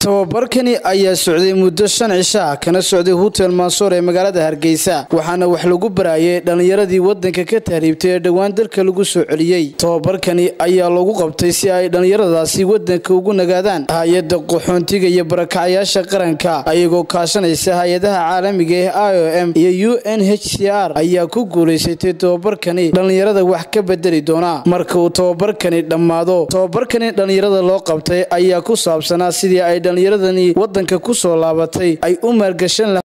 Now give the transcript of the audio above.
tababarkani ayaa socday muddo shan cisho ah kana socday hutel mansoor ee magaalada hargeysa waxaana wax lagu barayay dhallinyaradii wadanka ka tahriibtay ee dhowaan dalka lagu soo celiyey tababarkani ayaa lagu qabtay si ay dhallinyaradaasi wadanka ugu nagaadaan hay-adda qaxoontiga iyo barakacyaasha qaranka ayagoo kaashanaysa hay-adaha caalamiga ee i o m iyo u n h c r ayaa ku guulaysatay tababarkani dhallinyarada wax ka bedeli doona marka uu tababarkani dhammaado tababarkani dhallinyarada loo qabtay ayaa ku saabsanaa sidii ay dhallinyaradani wadanka ku soo laabatay ay u maalgashan